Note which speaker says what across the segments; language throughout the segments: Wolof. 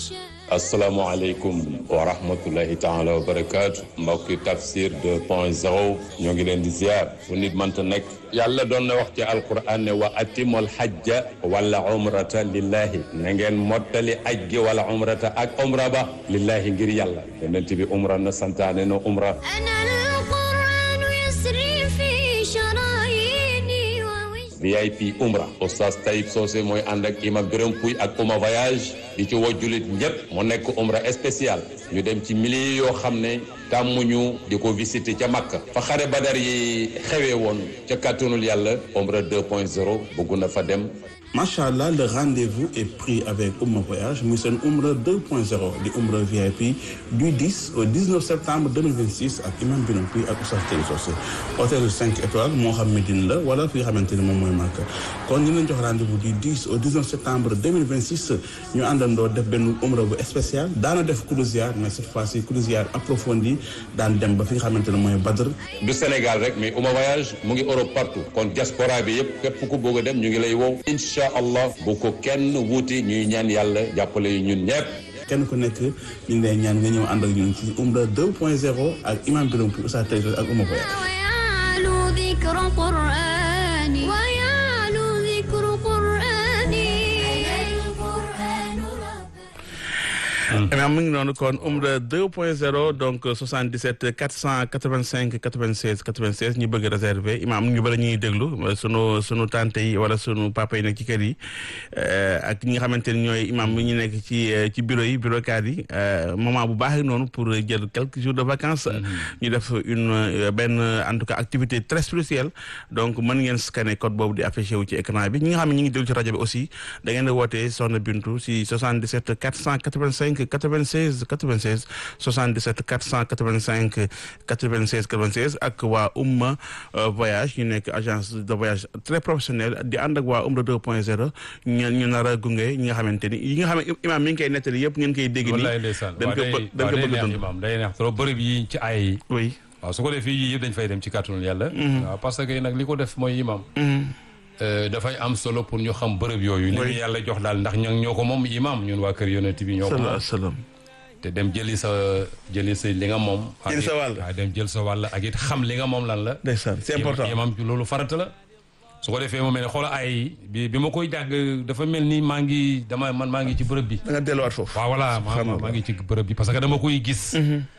Speaker 1: asalaamaaleykum wa rahmatullahi taala wa barakaatu mbokki tafsir 2 point 0 ñoo ngi leen di ziar fu nit mënta nekk yàlla doon na wax ci alquran ne wa atimul hajja wala umrata lillahi na ngeen mottali aj gi wala umrata ak umra ba lillahi ngir yàlla yonent bi umra na santaane na umra VIP Umra Oustaz Taïb Socé mooy ànd ak imam Birame Pouy ak Ouma voyage di ci woo jullit ñëpp mu nekk Umra spécial ñu dem ci milliers yoo xam ne tàmmuñu di ko visiter ca Makka fa xare Badar yi xewee woon ca kàttanul yàlla Umra 2.0 bëgg na fa dem
Speaker 2: macha allah le rendez-vous est pris avec Ouma Voyage muy seen Umra 2.0 di Umra VIP du 10 au 19 septembre 2026 ak imam Birame Pouy ak Oustaz Taïb Socé hôtel 5 étoiles moo xam Médine la wala fi nga xamante ne moom mooy Makka kon ñu leen jox rendez-vous du 10 au 19 septembre 2026 ñu àndandoo def benn Umra bu spécial daana def croisière mais cette fois-ci croisière approfondie daan dem ba fi nga xamante ne mooy Badr
Speaker 1: du Sénégal rek mais Ouma voyage mu ngi Europe partout kon diaspora bi yëpp képp ku bëgg a dem ñu ngi lay wow incha allah bu ko kenn wuuti ñuy ñaan yàlla jàppale yu ñun ñëpp
Speaker 2: kenn ku nekk ñu ngi lay ñaan nga ñëw ànd ak ñun ci Umra 2.0 ak imam Birame Pouy Oustaz Taïb Socé ak Ouma voyage imam mu ngi noonu kon Umra 2.0 donc 77 485 96 96 ñu bëgg réserver imam ñu bëri ñuy déglu sunu sunu tante yi wala sunu papa yi nekk ci kër yi ak ñi nga xamante ni ñooy imam mi ñu nekk ci ci bureau yi bureau cadre yi moment bu baax noonu pour jël quelques jours de vacances ñu def une benn en tout cas activité très spirituelle donc mën ngeen scanner code boobu di affiché wu ci écran bi ñi nga xam ne ñu ngi déglu ci rajo bi aussi da ngeen di wootee Soxna Bintu si 77 485 96 96 77 485 96 96 ak waa Umma voyage ñu nekk agence de voyage très professionnelle di ànd ak waa Umra 2.0 ñu ñu nar a gunge ñi nga xamante ni yi nga xam ne imaam mi ngi koy nettali yëpp ngeen koy dégg nii.
Speaker 3: wallaay ndeysaan
Speaker 2: dañ ko bë dañ ko bëgg a dund
Speaker 3: imaam day neex trop bërëb yi ci ay yi.
Speaker 2: oui
Speaker 3: waaw su ko defee yii yëpp dañ fay dem ci kàttanul yàlla. waaw parce que nag li ko def mooy imaam. dafay am solo pour ñu xam bërëb yooyu. li ñu yàlla jox daal ndax ñoo ñoo ko moom imaam ñun waa kër yonent bi ñoo ko moom.
Speaker 2: salaam
Speaker 3: te dem jëli sa jëli sa li nga moom.
Speaker 2: jëli sa wàll
Speaker 3: waaw dem jël sa wàll ak it xam li nga moom lan la.
Speaker 2: ndeysaan c'est important
Speaker 3: imaam loolu farata la. su ko defee mu mel ne xoolal ay bi bi ma koy jàng dafa mel ni maa ngi dama man maa ngi ci bërëb bi.
Speaker 2: da nga delluwaat foofu.
Speaker 3: waaw voilà maa maa ngi ci bërëb bi parce que dama koy gis.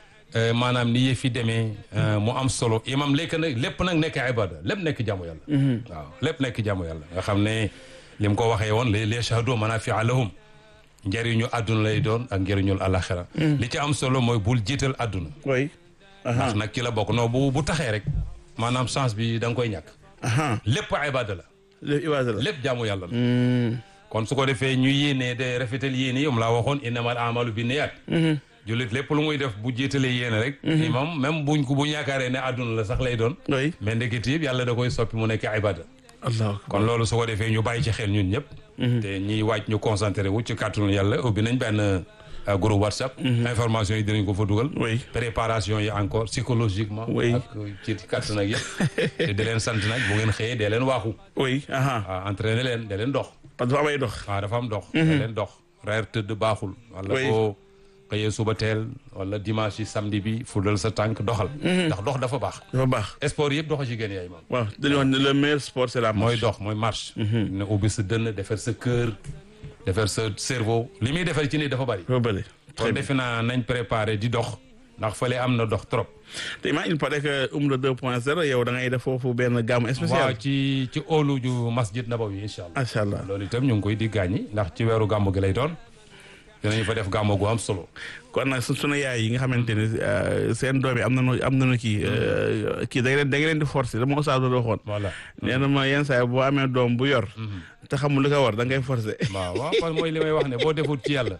Speaker 3: maanaam ni yëf yi demee mu am solo imam lekk nag lépp nag nekk ibada lépp nekk jaamu yàlla. waaw lépp nekk jaamu yàlla nga xam ne li mu ko waxee woon les les shahadu manafia lahum njëriñu àdduna lay doon ak njëriñul alaxira li ci am solo mooy bul jiital àdduna.
Speaker 2: oui.
Speaker 3: ndax nag ci la bokk non bu bu taxee rek maanaam chance bi da nga koy ñàkk. lépp ibada la.
Speaker 2: lépp ibada la
Speaker 3: lépp jaamu yàlla la. kon su ko defee ñu yéenee de rafetal yéene yom laa waxoon innamal amalu bi niyaat jullit lépp lu muy def bu jiitalee yéene rek imam même buñ ko buñ yaakaaree ne àdduna la sax lay doon
Speaker 2: oui
Speaker 3: mais ndekete yëpp yàlla da koy soppi mu nekk ibada
Speaker 2: allah
Speaker 3: kon loolu su ko defee ñu bàyyi ci xel ñun ñëpp te ñiy wàcc ñu concentré wu ci kàttanu yàlla ubbi nañ benn groupe whatsapp information yi dinañ ko fa dugal
Speaker 2: oui
Speaker 3: préparation yi encore psychologiquement
Speaker 2: Oui.
Speaker 3: ak ci kàttan ak yëpp te di leen sant nag bu ngeen xëyee dee leen waaxu
Speaker 2: oui aha
Speaker 3: waaw entraîné leen dee leen dox
Speaker 2: parce que dafa amay dox
Speaker 3: waaw dafa am dox dee leen dox reer tëdd baaxul wala
Speaker 2: Oui.
Speaker 3: boo xëyee suba teel wala dimanche yi samedi bi fudal sa tànk doxal ndax dox dafa baax
Speaker 2: dafa baax
Speaker 3: sport yëpp dox ci gën yaay maam
Speaker 2: waaw dañu wax ne le meilleur sport c'est la
Speaker 3: mooy
Speaker 2: marche
Speaker 3: dox mooy marche ne ubbi sa dënn defar sa cœur defar sa cerveau li muy defar ci nit dafa bari
Speaker 2: dafa bëri
Speaker 3: kon defe naa nañ préparé di dox ndax fële am na dox trop
Speaker 2: te imaam il paraît que Umra 2.0 yow da ngay def foofu benn gamme
Speaker 3: waaw
Speaker 2: spéciale
Speaker 3: ci ci óolu ju masjid nabawi incha allah
Speaker 2: macha allah
Speaker 3: loolu itam ñu ngi koy di gaañi ndax ci weeru gàmmu gi lay doon dinañu fa def gàmmu gu am solo
Speaker 2: kon nag su sunu yaay yi nga xamante ni euh, seen doom yi am nañu am nañu kii euh, kii da nga leen da nga leen di forcer dama Oustaz doon waxoon
Speaker 3: voilà
Speaker 2: nee na ma yenn saa yi boo amee doom bu yor te xamul li ko war da ngay forcer
Speaker 3: waaw waaw parce que mooy li may wax ne boo deful ci yàlla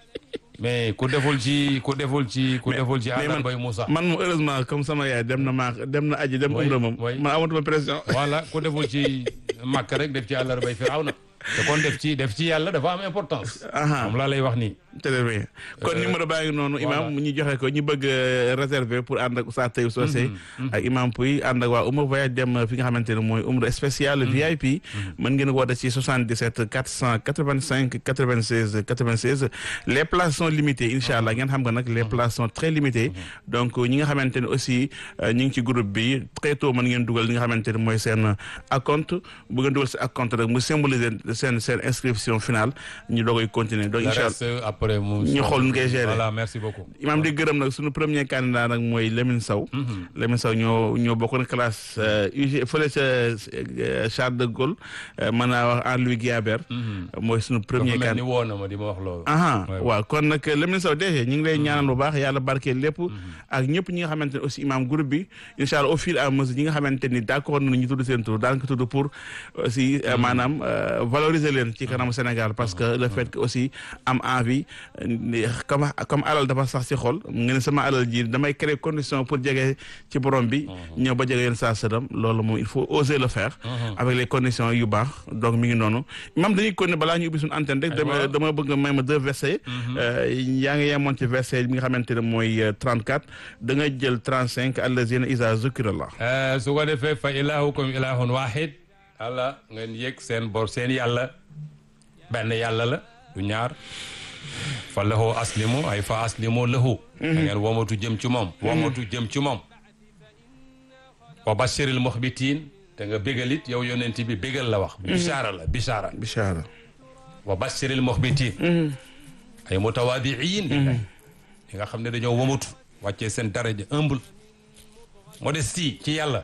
Speaker 3: mais ku deful ci ku deful ci ku deful ci
Speaker 2: mais
Speaker 3: àndal
Speaker 2: man-
Speaker 3: bay Moussa
Speaker 2: man moom heureusement comme sama yaay dem na maa dem na aji dem
Speaker 3: Oui,
Speaker 2: umra moom
Speaker 3: oui.
Speaker 2: man amatuma pression
Speaker 3: voilà ku deful ci màkk rek def ci àllar bay Firawna te kon def ci def ci yàlla dafa am importance
Speaker 2: aha
Speaker 3: moom laa lay wax nii
Speaker 2: très bien kon numéro baa ngi noonu imam ñu joxe ko ñu bëgg a réserver pour ànd ak Oustaz Taïb Socé ak imam Pouy ànd ak waa Umra voyage dem fi nga xamante ne mooy Umra spécial VIP mën ngeen woote ci 77 485 96 96 les places sont limitées incha allah ngeen xam nga nag les places sont très limitées donc ñi nga xamante ne aussi ñi ngi ci groupe bi très tôt mën ngeen dugal li nga xamante ne mooy seen acompte bu ngeen dugal seen acompte rek mu symboliser seen seen inscription finale ñu doogoy continuer donc incha allah
Speaker 3: après mu
Speaker 2: ñu xool nu ngay gérer
Speaker 3: voilà merci beaucoup
Speaker 2: imam di gërëm nag suñu premier candidat nag mooy Lamine Sow Lamine Sow ñoo ñoo bokkoon classe UG fële ca Charles de Gaulle mën naa wax en Louis Guiabert mooy suñu premier
Speaker 3: dafa mel ni
Speaker 2: candidat
Speaker 3: woo na ma di ma wax loolu
Speaker 2: aha
Speaker 3: Ouais.
Speaker 2: waaw kon nag Lamine Sow DG ñu ngi lay ñaanal bu baax yàlla barkeel lépp ak ñëpp ñi nga xamante ne aussi imam groupe bi incha allah au fur et à mesure ñi nga xamante ni d'accord nañu ñu tudd seen tur daan ko tudd pour aussi euh, maanaam euh, valoriser leen ci kanamu Sénégal parce que le fait que aussi am envie euh, ni- comme comme alal dafa sax ci xol nga ne sama alal ji damay créer condition pour jege ci borom bi ñëw ba jege yéen saa sëram loolu moom il faut oser le faire avec les conditions yu baax donc mi ngi noonu imam dañuy continuer balaa ñu ubbi suñu antenne rek dama
Speaker 3: Aywa.
Speaker 2: dama bëgg may ma deux versets yaa ngi yemoon ci verset bi nga xamante ne mooy euh, 34 da nga jël 35 allazina isa zukirallah
Speaker 3: Eh, su ko defee fa ilahukum ilahun wahid allah ngeen yëg seen bor seen yàlla benn yàlla la du ñaar fa lahu aslimu ay fa aslimu lahu da ngeen womatu jëm ci moom womatu jëm ci moom wa bashiril muxbitin te nga bégalit yow yonent bi bégal la wax bisaara la bisaara
Speaker 2: bishara
Speaker 3: wa bashiril muxbitin ay mutawaadiin lillahi ñi nga xam ne dañoo womatu wàccee seen daraja humble modestie ci yàlla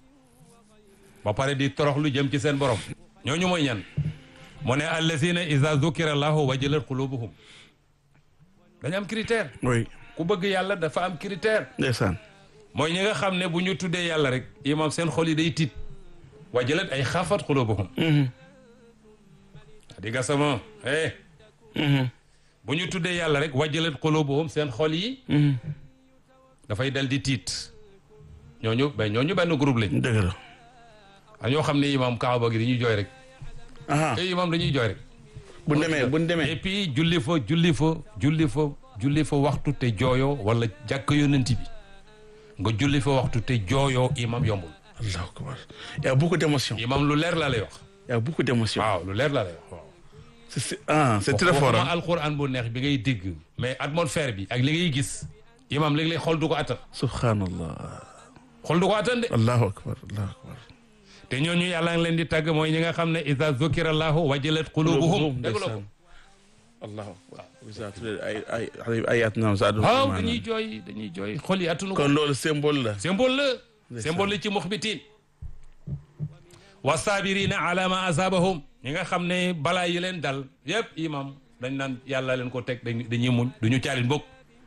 Speaker 3: ba pare di torox lu jëm ci seen borom ñooñu mooy ñan mu ne allazina iza zukira allahu wajilat qulubuhum dañu am critère
Speaker 2: oui
Speaker 3: ku bëgg yàlla dafa am critère
Speaker 2: ndeysaan
Speaker 3: mooy ñi nga xam ne bu ñu tuddee yàlla rek imam seen xol yi day tiit wajilat ay xaafat qulubuhum di nga sama eh bu ñu tuddee yàlla rek wajilat qulubuhum seen xol yi dafay dal di tiit ñooñu ba ñooñu benn groupe lañ
Speaker 2: dëgg la
Speaker 3: a ñoo xam ne imam kaaba gi dañuy jooy rek
Speaker 2: aha
Speaker 3: te imam dañuy jooy rek
Speaker 2: bu demee bu
Speaker 3: et
Speaker 2: demee
Speaker 3: puis julli fa julli fa julli fa julli fa waxtu te jooyoo wala jàkk yonent bi nga julli fa waxtu te jooyoo imam yombul
Speaker 2: allahu akbar y a beaucoup d'émotion
Speaker 3: imam lu leer laa lay wax
Speaker 2: y a beaucoup d'émotion
Speaker 3: waaw lu leer laa lay wax waaw
Speaker 2: c'est c'est ah c'est très fort
Speaker 3: waxuma
Speaker 2: hein
Speaker 3: alquran bu neex bi ngay dégg mais atmosphère bi ak li ngay gis imam léeg-léeg xol du ko attan
Speaker 2: subhanallah
Speaker 3: xol du ko attan de
Speaker 2: allahu akbar allahu akbar
Speaker 3: te ñooñu yàlla ngi leen di tàgg mooy ñi nga xam ne iza zukira allahu wajilat qulubuhum dégg la ko
Speaker 2: allahu akbar bisa tuddee ay ay ay ayat naam sa aduna
Speaker 3: waaw dañuy jooy dañuy jooy xol yi attunu ko
Speaker 2: kon loolu symbole la
Speaker 3: symbole la symbole la ci muxbitin wa sabirina ala ma asabahum ñi nga xam ne balaa yi leen dal yëpp imam dañ naan yàlla leen ko teg dañ dañuy muñ duñu caalin bokk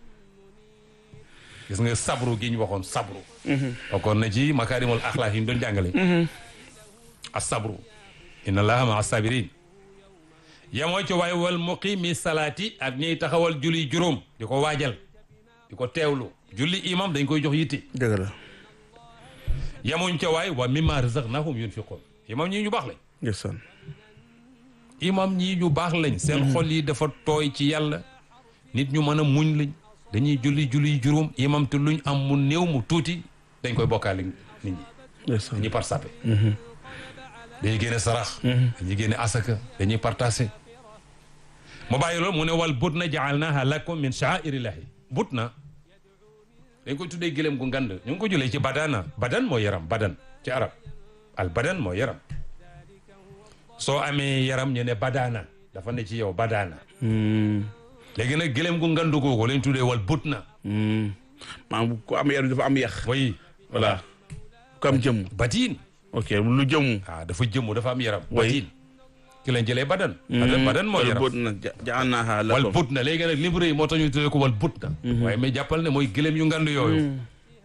Speaker 3: gis nga sabru gi ñu waxoon sabru bokkoon na ci makaarimul axlaaq yi ñu doon jàngale as sabru inna allaha ma asabirin yemoo ci waay wal muqimi salaati ak ñiy taxawal julli juróom di ko waajal di ko teewlu julli imam dañ koy jox yitte
Speaker 2: dëgg la
Speaker 3: yemuñ ca waay wa mimma razaqnahum yunfiqun imam ñii ñu baax lañ
Speaker 2: ndeysaan
Speaker 3: imam ñii ñu baax lañ seen xol yi dafa tooy ci yàlla nit ñu mën a muñ lañ dañuy julli julli juróom imam te luñ am mu néew mu tuuti dañ koy bokkaale nit ñi
Speaker 2: ndeysaan
Speaker 3: dañuy participer dañuy génne sarax dañuy génne asaka dañuy partagé mu bàyyi loolu mu ne wal but na jaalnaha lakum min sha'airillahi but na dañ koy tuddee gëlëm gu ngand ñu ngi ko julee ci badana badan moo yaram badan ci arab al badan moo yaram soo amee yaram ñu ne badana dafa ne ci yow badana léegi nag gëlëm gu ngandu googu lañ tuddee wal but na
Speaker 2: maanaam ku am yaram dafa am yax
Speaker 3: way
Speaker 2: voilà ku am jëmm
Speaker 3: batiin
Speaker 2: ok lu jëmm
Speaker 3: ah dafa jëmmu dafa am yaram
Speaker 2: Oui.
Speaker 3: batiin ki lañ jëlee badan badan badan moo yaram
Speaker 2: bot na ja'alnaha
Speaker 3: wal
Speaker 2: lakum
Speaker 3: but na léegi nag libre yi moo tax ñu tuddee ko wal but na waaye mais jàppal ne mooy gëlëm yu ngand yooyu